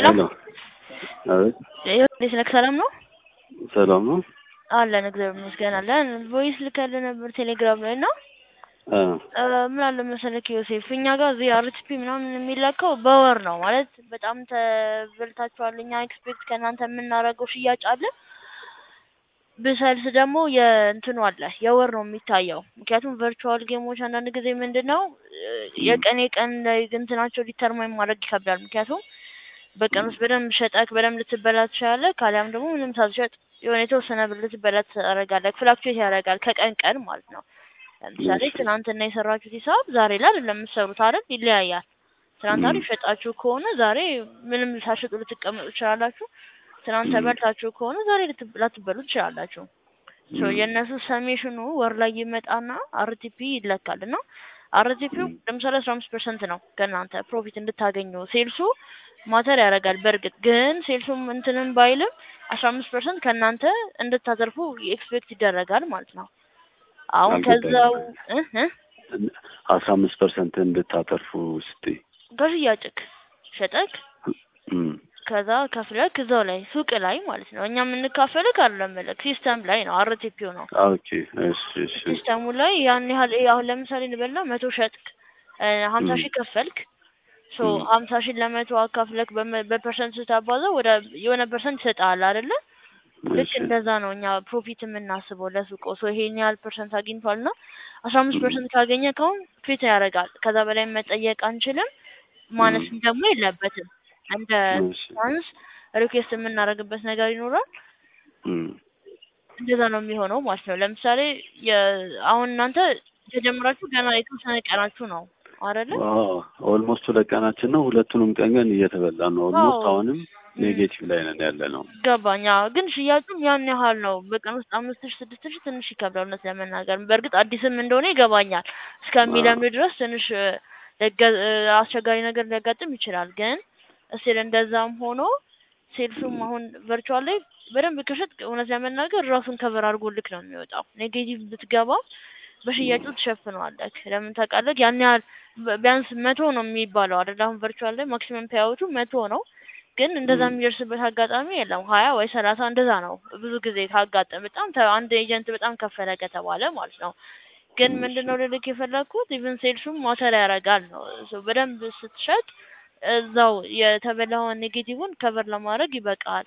ሄሎ አቤት እንዴት ነህ? ሰላም ነው ሰላም ነው። አለን እግዚአብሔር ይመስገን አለን። ቮይስ ልከልህ ነበር ቴሌግራም ላይ እና አ ምን አለ መሰለህ ዮሴፍ እኛ ጋር እዚህ አርቲፒ ምናምን የሚላከው በወር ነው ማለት በጣም ተበልታችኋል። እኛ ኤክስፔክት ከእናንተ የምናደርገው ሽያጭ አለ ብሰልስ ደግሞ የእንትኑ አለ የወር ነው የሚታየው። ምክንያቱም ቨርቹዋል ጌሞች አንዳንድ ጊዜ ምንድን ነው የቀን የቀን ላይ እንትናቸው ዲተርማይን ማድረግ ይከብዳል። ምክንያቱም በቀን ውስጥ በደንብ ሸጠክ በደንብ ልትበላ ትችላለህ። ካሊያም ደግሞ ምንም ሳትሸጥ የሆነ የተወሰነ ብር ልትበላ ታደርጋለህ። ፍላክቹዌት ያደርጋል ከቀን ቀን ማለት ነው። ለምሳሌ ትናንትና የሰራችሁት ሂሳብ ዛሬ ላይ አይደለም የምትሰሩት አይደል? ይለያያል። ትናንት አሪፍ ሸጣችሁ ከሆነ ዛሬ ምንም ሳትሸጡ ልትቀመጡ ትችላላችሁ። ትናንት ተበልታችሁ ከሆነ ዛሬ ላትበሉ ትችላላችሁ። ሶ የእነሱ ሰሜሽኑ ወር ላይ ይመጣና አርቲፒ ይለካል እና አርቲፒው ለምሳሌ አስራ አምስት ፐርሰንት ነው ከእናንተ ፕሮፊት እንድታገኙ ሴልሱ ማተር ያደርጋል። በእርግጥ ግን ሴልሱም እንትንም ባይልም አስራ አምስት ፐርሰንት ከእናንተ እንድታተርፉ ኤክስፔክት ይደረጋል ማለት ነው። አሁን ከዛው አስራ አምስት ፐርሰንት እንድታተርፉ ስትይ ከሽያጭክ ሸጠክ ከዛ ከፍለክ እዛው ላይ ሱቅ ላይ ማለት ነው። እኛ የምንካፈልክ አይደለም መልክ ሲስተም ላይ ነው። አርቲፒው ነው ኦኬ። እሺ እሺ ሲስተሙ ላይ ያን ያህል አሁን ለምሳሌ እንበልና መቶ ሸጥክ ሀምሳ ሺህ ከፈልክ ሶ ሀምሳ ሺህ ለመቶ አካፍለክ በፐርሰንት ስታባዛው ወደ የሆነ ፐርሰንት ይሰጣል አይደለ? ልክ እንደዛ ነው እኛ ፕሮፊት የምናስበው ለሱቆ ሶ ይሄን ያህል ፐርሰንት አግኝቷል እና አስራ አምስት ፐርሰንት ካገኘ ከሁን ፊት ያደርጋል። ከዛ በላይ መጠየቅ አንችልም። ማነስም ደግሞ የለበትም። እንደ ቻንስ ሪኩዌስት የምናደርግበት ነገር ይኖራል። እንደዛ ነው የሚሆነው ማለት ነው። ለምሳሌ አሁን እናንተ ተጀምራችሁ ገና የተወሰነ ቀናችሁ ነው አይደለ? ኦልሞስት ሁለት ቀናችን ነው። ሁለቱንም ቀን ግን እየተበላን ነው። ኦልሞስት አሁንም ኔጌቲቭ ላይ ነን ያለ ነው። ገባኛ። ግን ሽያጩም ያን ያህል ነው። በቀን ውስጥ አምስት ሺህ ስድስት ሺህ ትንሽ ይከብዳል እውነት ለመናገር። በእርግጥ አዲስም እንደሆነ ይገባኛል። እስከሚለምድ ድረስ ትንሽ አስቸጋሪ ነገር ሊያጋጥም ይችላል። ግን እስቲል እንደዛም ሆኖ ሴልሱም አሁን ቨርቹዋል ላይ በደንብ ከሸጥ እውነት ለመናገር ራሱን ከቨር አድርጎልክ ነው የሚወጣው። ኔጌቲቭ ብትገባ በሽያጩ ትሸፍነዋለክ። ለምን ታውቃለህ? ያን ያህል ቢያንስ መቶ ነው የሚባለው አይደል? አሁን ቨርቹዋል ላይ ማክሲመም ፓያውቱ መቶ ነው። ግን እንደዛ የሚደርስበት አጋጣሚ የለም። ሀያ ወይ ሰላሳ እንደዛ ነው ብዙ ጊዜ ካጋጠም በጣም አንድ ኤጀንት በጣም ከፈለ ከተባለ ማለት ነው። ግን ምንድነው ልልክ የፈለግኩት ኢቭን ሴልሱም ማተር ያደርጋል ነው። በደንብ ስትሸጥ እዛው የተበላውን ኔጌቲቭን ከቨር ለማድረግ ይበቃል።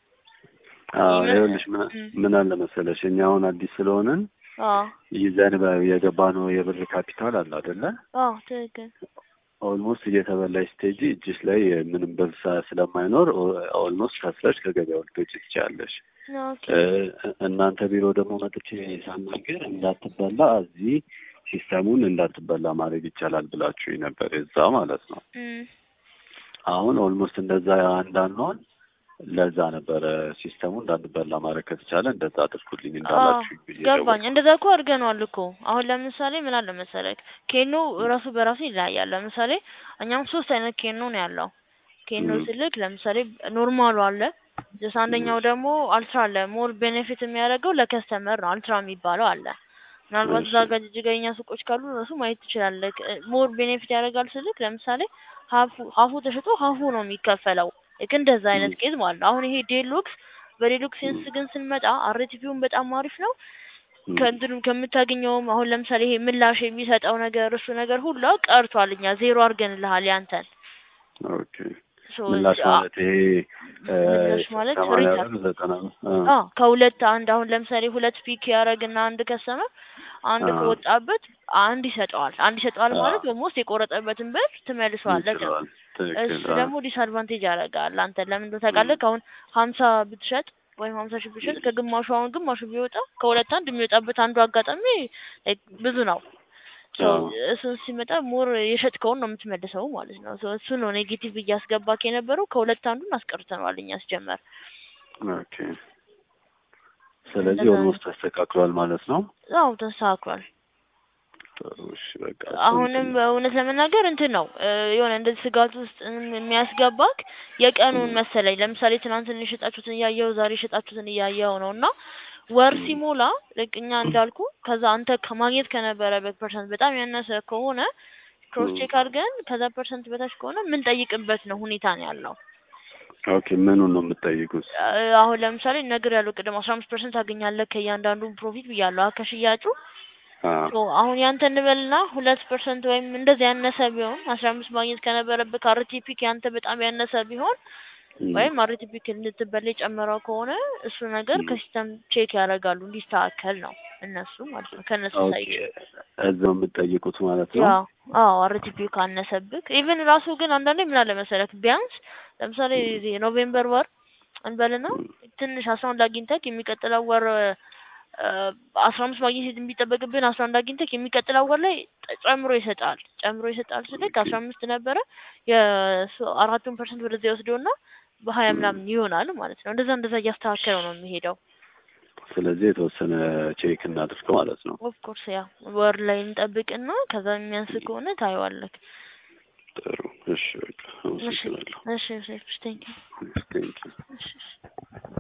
ይኸውልሽ ምን አለ መሰለሽ እኛ አሁን አዲስ ስለሆንን ይዘን የገባነው የብር ካፒታል አለ አይደለ? አዎ ትክክል። ኦልሞስት እየተበላሽ ስቴጅ እጅሽ ላይ ምንም ብር ስለማይኖር ኦልሞስት ከስረሽ ከገበያው ልትወጪ ትችያለሽ። እናንተ ቢሮ ደግሞ መጥቼ ሳናገር እንዳትበላ እዚህ ሲስተሙን እንዳትበላ ማድረግ ይቻላል ብላችሁ ነበር የዛ ማለት ነው። አሁን ኦልሞስት እንደዛ እንዳንሆን ለዛ ነበረ ሲስተሙ እንዳንበላ ማድረግ ከተቻለ እንደዛ አድርጉልኝ እንዳላችሁ ገባኝ። እንደዛ እኮ አድርገነዋል እኮ። አሁን ለምሳሌ ምን አለ መሰለክ ኬኖ ራሱ በራሱ ይለያያል። ለምሳሌ እኛም ሶስት አይነት ኬኖ ነው ያለው። ኬኖ ስልክ ለምሳሌ ኖርማሉ አለ ጀስ አንደኛው ደግሞ አልትራ አለ። ሞር ቤኔፊት የሚያደርገው ለከስተመር ነው። አልትራ የሚባለው አለ። ምናልባት እዛ ጋር ጅጅገኛ ሱቆች ካሉ ራሱ ማየት ትችላለህ። ሞር ቤኔፊት ያደርጋል ስልክ ለምሳሌ ሀፉ ሀፉ ተሽጦ ሀፉ ነው የሚከፈለው። ልክ እንደዛ አይነት ኬዝ ማለት ነው። አሁን ይሄ ዴሉክስ በዴሉክስ ሴንስ ግን ስንመጣ አርቲፒውን በጣም አሪፍ ነው። ከእንትኑም ከምታገኘውም አሁን ለምሳሌ ይሄ ምላሽ የሚሰጠው ነገር እሱ ነገር ሁሉ ቀርቷል። እኛ ዜሮ አድርገንልሃል ያንተን። ኦኬ ምላሽ ማለት ይሄ ምላሽ ማለት አዎ ከሁለት አንድ አሁን ለምሳሌ ሁለት ፒክ ያደረግና አንድ ከሰመር አንድ ከወጣበት አንድ ይሰጠዋል። አንድ ይሰጠዋል ማለት ኦልሞስት የቆረጠበትን ብር ትመልሰዋለህ ነው። እሱ ደግሞ ዲስአድቫንቴጅ ያደርጋል አንተ ለምን እንደው ታውቃለህ? አሁን ሀምሳ ብትሸጥ ወይም ሀምሳ ሺህ ብትሸጥ ከግማሹ አሁን ግማሹ ቢወጣ ከሁለት አንድ የሚወጣበት አንዱ አጋጣሚ ብዙ ነው። እሱ ሲመጣ ሞር የሸጥከውን ነው የምትመልሰው ማለት ነው። እሱ ነው ኔጌቲቭ እያስገባክ የነበረው። ከሁለት አንዱን አስቀርተነዋል እኛ አስጀመር። ኦኬ ስለዚህ ኦልሞስት ተስተካክሏል ማለት ነው። አዎ ተስተካክሏል። አሁንም እውነት ለመናገር እንትን ነው የሆነ እንደዚህ ስጋት ውስጥ የሚያስገባክ የቀኑን መሰለኝ። ለምሳሌ ትናንትን የሸጣችሁትን እያየው ዛሬ የሸጣችሁትን እያየው ነው እና ወር ሲሞላ ልክ እኛ እንዳልኩ ከዛ አንተ ከማግኘት ከነበረበት ፐርሰንት በጣም ያነሰ ከሆነ ክሮስ ቼክ አድርገን ከዛ ፐርሰንት በታች ከሆነ የምንጠይቅበት ነው ሁኔታ ነው ያለው። ኦኬ ምኑን ነው የምትጠይቁት? አ- አሁን ለምሳሌ ነገር ያለው ቅድም አስራ አምስት ፐርሰንት ታገኛለህ ከእያንዳንዱ ፕሮፊት ብያለሁ አ ከሽያጩ አዎ ሶ አሁን ያንተ እንበልና ሁለት ፐርሰንት ወይም እንደዚህ ያነሰ ቢሆን አስራ አምስት ማግኘት ከነበረብህ ከአርቲፒ ያንተ በጣም ያነሰ ቢሆን እም፣ ወይም አርቲፒ እንድትበላ የጨመረው ከሆነ እሱ ነገር እም። ከሲስተም ቼክ ያደርጋሉ እንዲስተካከል ነው እነሱ ማለት ነው ከእነሱ ኦኬ ሳይድ እዛው የምትጠይቁት ማለት ነው። ያው አዎ አርቲፒ ካነሰብክ ኢቭን ራሱ ግን አንዳንዴ ምን አለ መሰለክ ቢያንስ ለምሳሌ እዚህ ኖቬምበር ወር እንበልና ትንሽ አስራ አንድ አግኝተክ የሚቀጥለው ወር አስራ አምስት ማግኘት የሚጠበቅብን አስራ አንድ አግኝተክ የሚቀጥለው ወር ላይ ጠ- ጨምሮ ይሰጣል ጨምሮ ይሰጣል ስልክ አስራ አምስት ነበረ የሱ- አራቱን ፐርሰንት ወደዚያ ይወስደውና በሀያ ምናምን ይሆናል ማለት ነው። እንደዛ እንደዛ እያስተካከለው ነው የሚሄደው። ስለዚህ የተወሰነ ቼክ እናድርግ ማለት ነው። ኦፍ ኮርስ ያ ወር ላይ እንጠብቅና ከዛ የሚያንስ ከሆነ ታየዋለክ። ጥሩ እሺ፣ በቃ እሺ አመሰግናለሁ። እሺ ቴንክ ዩ ቴንኪው እሺ እሺ